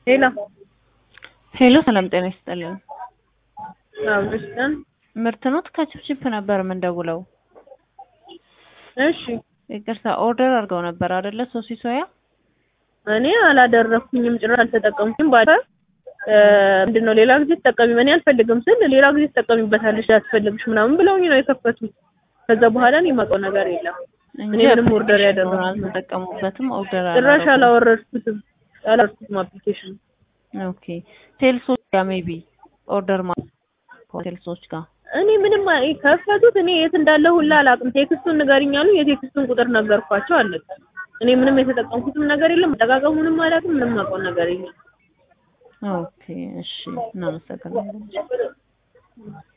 ሄሎ ሄሎ ሰላም ጤና ይስጥልን። አብሽን ምርት ኖት ከችፕችፕ ነበር የምንደውለው። እሺ ይቅርታ ኦርደር አድርገው ነበር አይደለ? ሶሲ ሶያ እኔ አላደረኩኝም፣ ጭራሽ አልተጠቀምኩኝም። ባለ ምንድን ነው ሌላ ጊዜ ተጠቀሚ፣ እኔ አልፈልግም ስል ሌላ ጊዜ ትጠቀሚበታለሽ ያስፈልግሽ ምናምን ብለውኝ ነው የከፈቱት። ከዛ በኋላ እኔ የማውቀው ነገር የለም። እኔ ምንም ኦርደር ያደረኩት አልተጠቀሙበትም። ኦርደር ጭራሽ አላወረድኩትም፣ አላወረድኩትም አፕሊኬሽን ኦኬ ቴልሶች ጋር ሜቢ ኦርደር ማለት ቴልሶች ጋር እኔ ምንም አይ ከፈቱት። እኔ የት እንዳለ ሁላ አላውቅም። ቴክስቱን ንገሪኝ አሉ። የቴክስቱን ቁጥር ነገርኳቸው። አለቀ። እኔ ምንም የተጠቀምኩትም ነገር የለም። አጠቃቀሙንም አላውቅም። ምንም አውቀው ነገር የለም። ኦኬ እሺ፣ እናመሰግናለን።